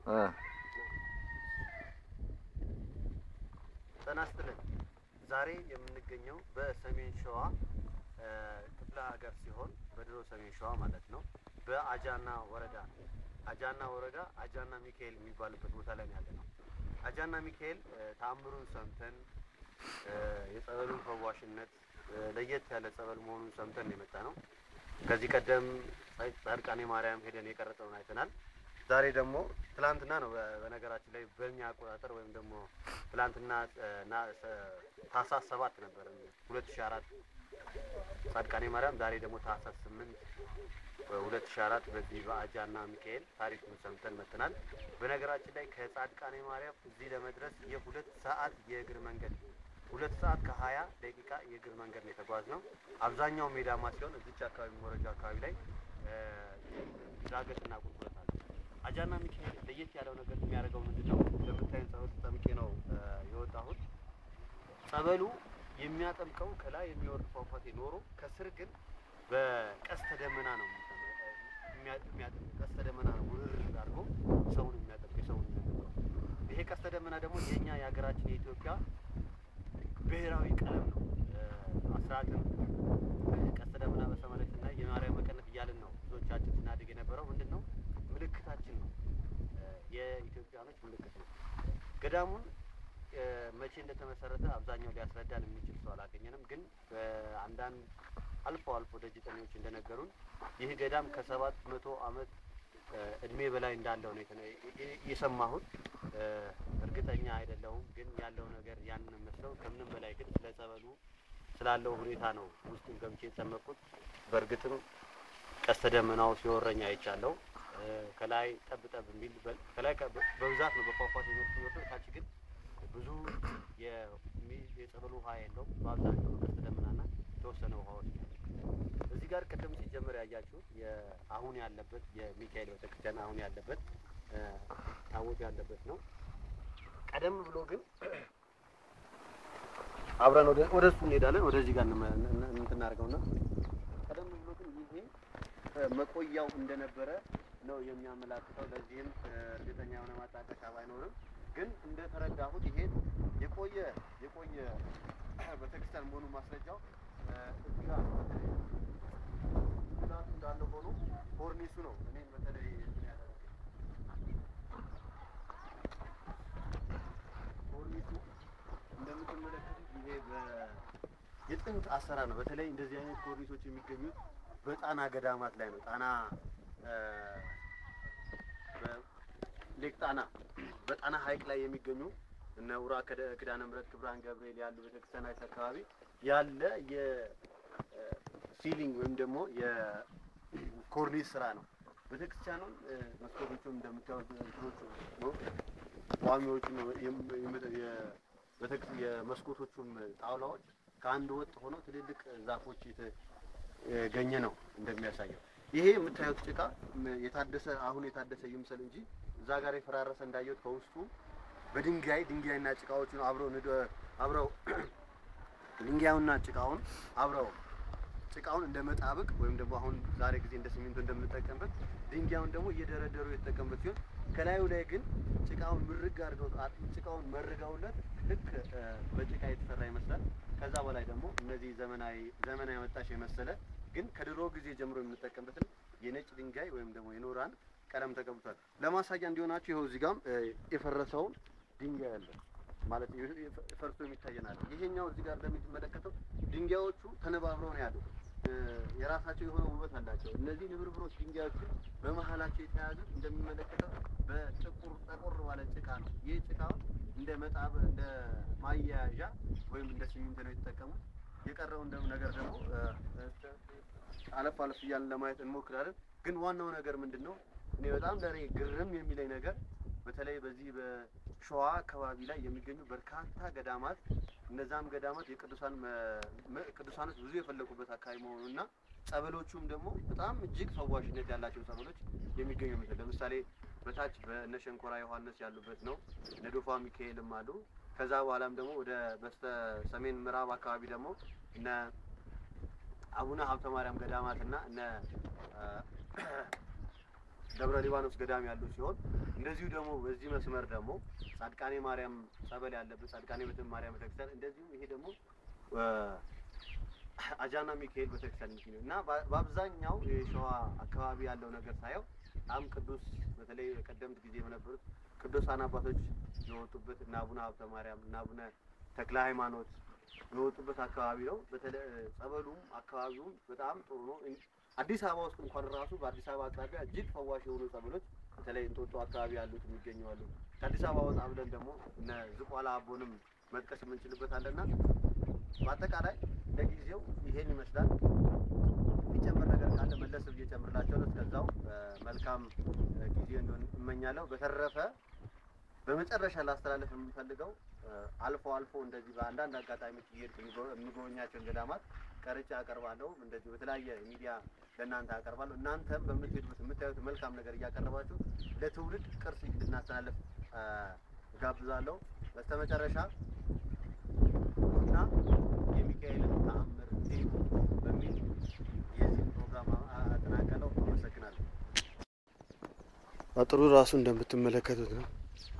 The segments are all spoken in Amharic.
እ ጤና ይስጥልን። ዛሬ የምንገኘው በሰሜን ሸዋ እ ክፍለ ሀገር ሲሆን በድሮ ሰሜን ሸዋ ማለት ነው። በአጃና ወረዳ አጃና ወረዳ አጃና ሚካኤል የሚባልበት ቦታ ላይ ነው ያለ ነው። አጃና ሚካኤል እ ተአምሩን ሰምተን እ የጸበሉን ፈዋሽነት እ ለየት ያለ ጸበል መሆኑን ሰምተን ነው የመጣ ነው። ከዚህ ቀደም ጻድቃኔ ማርያም ሄደን የቀረጸውን አይተናል። ዛሬ ደግሞ ትላንትና ነው በ- በነገራችን ላይ በእኛ አቆጣጠር ወይም ደግሞ ትላንትና እ ና- ሰ- ታህሳስ ሰባት ነበር ሁለት ሺ አራት ጻድቃኔ ማርያም ዛሬ ደግሞ ታህሳስ ስምንት ሁለት ሺ አራት በዚህ በአጃና ሚካኤል ታሪኩን ሰምተን መጥተናል። በነገራችን ላይ ከጻድቃኔ ማርያም እዚህ ለመድረስ የሁለት ሰዓት የእግር መንገድ ሁለት ሰዓት ከሀያ ደቂቃ የእግር መንገድ ነው የተጓዝነው። አብዛኛው ሜዳማ ሲሆን እዚች አካባቢ መረጃ አካባቢ ላይ እ ዳገትና ቁልቁለት አለ። አጃና ሚካኤል ለየት ያለው ነገር የሚያደርገው ምንድን ነው? እንደምታዩን ጸበል ተጠምቄ ነው እ የወጣሁት። ጸበሉ የሚያጠምቀው ከላይ የሚወርድ ፏፏቴ ኖሮ ከስር ግን በቀስተ ደመና ነው የሚያ- የሚያጠምቅ ቀስተ ደመና ነው ውርር አድርጎ ሰውን የሚያጠምቅ ሰውን የሚያጠምቀው። ይሄ ቀስተ ደመና ደግሞ የእኛ የሀገራችን የኢትዮጵያ ብሔራዊ ቀለም ነው። እ አስራትን ቀስተ ደመና በሰማይ ላይ ስናይ የማርያም መቀነት እያልን ነው ብዙዎቻችን ስናድግ የነበረው ምንድን ነው ምልክታችን ነው። እ የኢትዮጵያኖች ምልክት ነው። ገዳሙን እ መቼ እንደተመሰረተ አብዛኛው ሊያስረዳን የሚችል ሰው አላገኘንም። ግን በአንዳንድ አልፎ አልፎ ደጅጠኞች እንደነገሩን ይህ ገዳም ከሰባት መቶ ዓመት እ እድሜ በላይ እንዳለው ነው የተነ- የ- የሰማሁት። እ እርግጠኛ አይደለሁም፣ ግን ያለው ነገር ያንን መስለው ከምንም በላይ ግን ስለ ጸበሉ ስላለው ሁኔታ ነው ውስጡን ገብቼ የተጠመቅኩት። በእርግጥም ቀስተ ደመናው ሲወረኝ አይቻለሁ። እ ከላይ ጠብ ጠብ የሚል በ- ከላይ ከ- በብዛት ነው በፏፏቴ መልክ የሚወርደው። ታች ግን ብዙ የሚ- የጸበሉ ውሃ የለውም። በአብዛኛው ቀስተ ደመናና የተወሰነ ውሃዎች ነው ያሉት። እዚህ ጋር ቅድም ሲጀመር ያያችሁት አሁን ያለበት የሚካኤል ቤተክርስቲያን አሁን ያለበት እ ታቦት ያለበት ነው። ቀደም ብሎ ግን አብረን ወደ ወደ እሱ እንሄዳለን። ወደዚህ ጋር እንመ- እን- እንትን እናድርገውና ቀደም ብሎ ግን ይሄ እ መቆያው እንደነበረ ነው የሚያመላክተው። ለዚህም እ እርግጠኛ የሆነ ማጣቀሻ ባይኖርም ግን እንደተረዳሁት ይሄ የቆየ የቆየ ቤተክርስቲያን መሆኑ ማስረጃው እ እዚህ ጋር በተለይ ጉዳቱ እንዳለ ሆኖ ኮርኒሱ ነው እኔም በተለይ እንትን ያደረገኝ ኮርኒሱ እንደምትመለከቱት ይሄ በ- የጥንት አሰራር ነው። በተለይ እንደዚህ አይነት ኮርኒሶች የሚገኙት በጣና ገዳማት ላይ ነው። ጣና እ በ- ሌክ ጣና በጣና ሐይቅ ላይ የሚገኙ እነ ውራ ከደ- ኪዳነ ምሕረት ክብራን ገብርኤል ያሉ ቤተክርስቲያናት አካባቢ ያለ የሲሊንግ ወይም ደግሞ የኮርኒስ ስራ ነው። ቤተክርስቲያኑን እ መስኮቶቹም እንደምታዩት እንትኖቹ ነው ቋሚዎቹ ነው የም- የም- የ- ቤተክስ- የመስኮቶቹም ጣውላዎች ከአንድ ወጥ ሆነው ትልልቅ ዛፎች የተገኘ ነው እንደሚያሳየው። ይሄ የምታዩት ጭቃ ም- የታደሰ አሁን የታደሰ ይምሰል እንጂ እዛ ጋር የፈራረሰ እንዳየሁት ከውስጡ በድንጋይ ድንጋይና ጭቃዎቹን አብረው ንደ- አብረው ድንጋዩና ጭቃውን አብረው ጭቃውን እንደ መጣበቅ ወይም ደግሞ አሁን ዛሬ ጊዜ እንደ ሲሚንቶ እንደምንጠቀምበት ድንጋዩን ደግሞ እየደረደሩ የተጠቀምበት ሲሆን ከላዩ ላይ ግን ጭቃውን ምርግ አድርገው አ- ጭቃውን መርገውለት ልክ እ፣ በጭቃ የተሰራ ይመስላል። ከዛ በላይ ደግሞ እነዚህ ዘመናዊ ዘመናዊ መጣሽ የመሰለ ግን ከድሮ ጊዜ ጀምሮ የምንጠቀምበትን የነጭ ድንጋይ ወይም ደግሞ የኖራን ቀለም ተቀብቷል። ለማሳያ እንዲሆናችሁ ይኸው እዚህ ጋም እ፣ የፈረሰውን ድንጋይ አለ ማለት የ- የ- ፈርሶ የሚታየናል። ይሄኛው እዚህ ጋር እንደምትመለከተው ድንጋዮቹ ተነባብረው ነው ያሉት። እ፣ የራሳቸው የሆነ ውበት አላቸው። እነዚህ ንብርብሮች ድንጋዮቹ በመሀላቸው የተያዙት እንደሚመለከተው በጥቁር ጠቆር ባለ ጭቃ ነው። ይህ ጭቃውን እንደ መጣብ እንደ ማያያዣ ወይም እንደ ሲሚንቶ ነው የተጠቀሙት። የቀረው እንደ ነገር ደግሞ እ፣ እ፣ አለፍ አለፍ እያልን ለማየት እንሞክራለን። ግን ዋናው ነገር ምንድን ነው? እኔ በጣም ለእኔ ግርም የሚለኝ ነገር በተለይ በዚህ በሸዋ አካባቢ ላይ የሚገኙ በርካታ ገዳማት እነዛም ገዳማት የቅዱሳን መ- መ- ቅዱሳኖች ብዙ የፈለቁበት አካባቢ መሆኑና ጸበሎቹም ደግሞ በጣም እጅግ ፈዋሽነት ያላቸው ጸበሎች የሚገኙ ምስል ለምሳሌ በታች በእነ ሸንኮራ ዮሐንስ ያሉበት ነው። እነ ዶፋ ሚካኤልም አሉ። ከዛ በኋላም ደግሞ ወደ በስተ ሰሜን ምዕራብ አካባቢ ደግሞ እነ አቡነ ሀብተ ማርያም ገዳማት እና እነ አ፣ ደብረ ሊባኖስ ገዳም ያሉ ሲሆን እንደዚሁ ደግሞ በዚህ መስመር ደግሞ ጻድቃኔ ማርያም ጸበል ያለበት ጻድቃኔ ቤተ ማርያም ቤተክርስቲያን እንደዚሁም ይሄ ደግሞ እ፣ አጃና ሚካኤል ቤተክርስቲያን የሚገኘው እና በ- በአብዛኛው የሸዋ አካባቢ ያለው ነገር ሳየው በጣም ቅዱስ በተለይ ቀደምት ጊዜ በነበሩት ቅዱሳን አባቶች የወጡበት እና አቡነ ሀብተ ማርያም እና አቡነ ተክለ ሃይማኖት የወጡበት አካባቢ ነው። በተለይ ጸበሉም አካባቢውም በጣም ጥሩ ነው። እን- አዲስ አበባ ውስጥ እንኳን ራሱ በአዲስ አበባ አቅራቢያ እጅግ ፈዋሽ የሆኑ ጸበሎች በተለይ እንጦጦ አካባቢ ያሉት የሚገኙ አሉ። ከአዲስ አበባ ወጣ ብለን ደግሞ እነ ዝቋላ አቦንም መጥቀስ የምንችልበት አለና በአጠቃላይ ለጊዜው ይሄን ይመስላል። የሚጨምር ነገር ካለ መለስ ብዬ ጨምርላቸዋለሁ። እስከዛው እ፣ መልካም እ፣ ጊዜ እንዲሆን እመኛለሁ። በተረፈ በመጨረሻ ላስተላለፍ የምፈልገው እ፣ አልፎ አልፎ እንደዚህ በአንዳንድ አጋጣሚዎች እየሄድኩ የሚጎ- የምጎበኛቸውን ገዳማት ቀርጬ አቀርባለሁ። እንደዚህ በተለያየ ሚዲያ ለእናንተ አቀርባለሁ። እናንተም በምትሄዱት የምታዩት መልካም ነገር እያቀረባችሁ ለትውልድ ቅርስ እንድናስተላለፍ እ፣ እጋብዛለሁ። በስተመጨረሻ እና የሚካኤልን ተአምር እዩ በሚል የዚህን ፕሮግራም አ- አጠናቀለው። አመሰግናለሁ። አጥሩ ራሱ እንደምትመለከቱት ነው።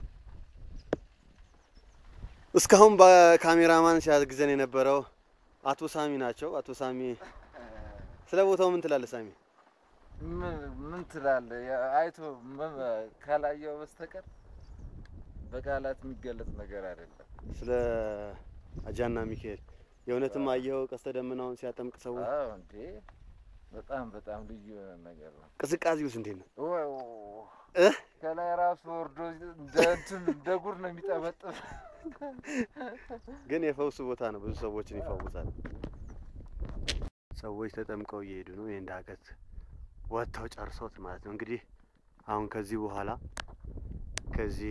እስካሁን በካሜራማን ሲያግዘን የነበረው አቶ ሳሚ ናቸው። አቶ ሳሚ ስለ ቦታው ምን ትላለህ ሳሚ? ምን ምን ትላለህ? ያ- አይቶ መ- ካላየው በስተቀር በቃላት የሚገለጽ ነገር አይደለም። ስለ አጃና ሚካኤል የእውነትም አየኸው? ቀስተ ደመናውን ሲያጠምቅ ሰው አዎ እንዴ በጣም በጣም ልዩ የሆነ ነገር ነው። ቅዝቃዜውስ እንዴት ነው? ወይ እ? ከላይ ራሱ ወርዶ እንደ እንትን እንደ ጉር ነው የሚጠበጥብ። ግን የፈውስ ቦታ ነው። ብዙ ሰዎችን ይፈውሳል። ሰዎች ተጠምቀው እየሄዱ ነው። ይህን ዳገት ወጥተው ጨርሶት ማለት ነው። እንግዲህ አሁን ከዚህ በኋላ ከዚህ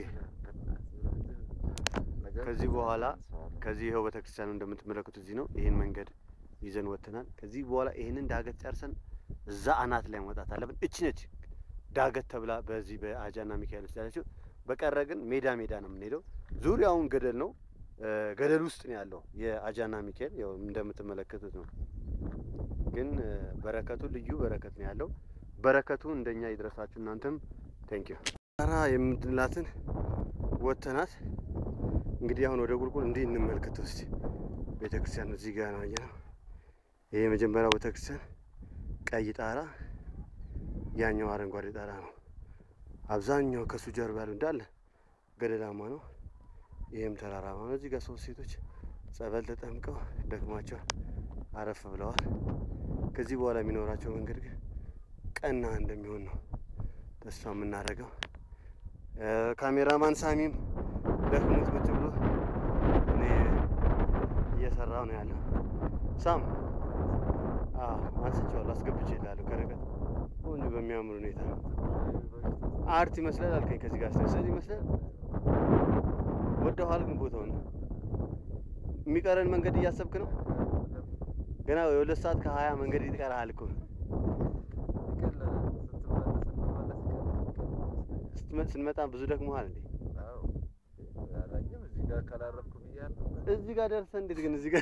ከዚህ በኋላ ከዚህ ይኸው ቤተክርስቲያኑ እንደምትመለከቱት እዚህ ነው። ይህን መንገድ ይዘን ወጥተናል። ከዚህ በኋላ ይህንን ዳገት ጨርሰን እዛ አናት ላይ መውጣት አለብን። እች ነች ዳገት ተብላ በዚህ በአጃና ሚካኤል ውስጥ ያለችው። በቀረ ግን ሜዳ ሜዳ ነው የምንሄደው። ዙሪያውን ገደል ነው። እ፣ ገደል ውስጥ ነው ያለው የአጃና ሚካኤል ያው እንደምትመለከቱት ነው። ግን እ፣ በረከቱ ልዩ በረከት ነው ያለው። በረከቱ እንደኛ ይድረሳችሁ እናንተም ቴንኪዩ ራ የምንላትን ወጥተናት እንግዲህ አሁን ወደ ቁልቁል እንዲህ እንመልከተው እስቲ። ቤተ ክርስቲያን እዚህ ጋር ነው ያየነው። ይሄ የመጀመሪያው ቤተ ክርስቲያን ቀይ ጣራ፣ ያኛው አረንጓዴ ጣራ ነው። አብዛኛው ከሱ ጀርባ ያሉ እንዳለ ገደላማ ነው። ይህም ተራራማ ነው። እዚህ ጋር ሶስት ሴቶች ጸበል ተጠምቀው ደክሟቸው አረፍ ብለዋል። ከዚህ በኋላ የሚኖራቸው መንገድ ግን ቀና እንደሚሆን ነው ተስፋ የምናደርገው። እ፣ ካሜራማን ሳሚም ደክሞት ቁጭ ብሎ እኔ እየሰራው ነው ያለው። ሳም አዎ፣ አንስቼዋለሁ፣ አስገብቼ እልሃለሁ ከርቀት ቆንጆ በሚያምር ሁኔታ አርት ይመስላል አልከኝ። ከዚህ ጋር ስለ ይመስላል ወደኋል። ግን ቦታውን የሚቀረን መንገድ እያሰብክ ነው። ገና የሁለት ሰዓት ከሀያ መንገድ ይቀርሃል እኮ ስትመ- ስንመጣ ብዙ ደክሞሃል እንዴ? እዚህ ጋር ካላረፍኩ ብያለሁ። እዚህ ጋር ደርሰህ እንዴት ግን እዚህ ጋር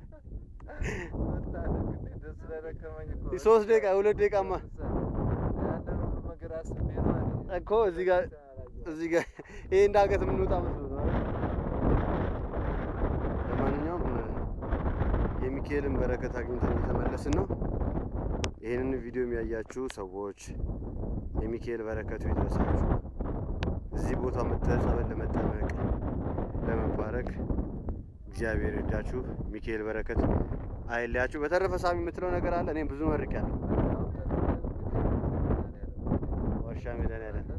ደስ ስለደከመኝ እኮ ሶስት ደቂቃ ሁለት ደቂቃማ ያንን ሁሉ ነገር አስቤ ነው እኔ። እኮ እዚህ ጋር እዚህ ጋር ይሄ እንዳገት የምንወጣ መስሎ ነው አይደል? ለማንኛውም የሚካኤልን በረከት አግኝተን እየተመለስን ነው። ይህንን ቪዲዮ የሚያያችሁ ሰዎች የሚካኤል በረከቱ ይድረሳችሁ። እዚህ ቦታ መጥተህ ጸበል ለመጠመቅ ለመባረክ እግዚአብሔር ይርዳችሁ። ሚካኤል በረከት አይለያችሁ። በተረፈ ሳሚ የምትለው ነገር አለ? እኔም ብዙ መርቄያለሁ። ዋሻ መድኃኒዓለም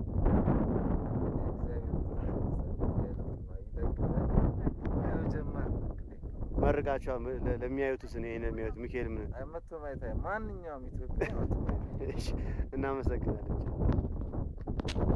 መርቃቸው ለሚያዩትስ እኔ ይሄን የሚያዩት ሚካኤል ምን መቶ ማየት አይ- ማንኛውም ኢትዮጵያ መቶ ማየት እሺ፣ እናመሰግናለን።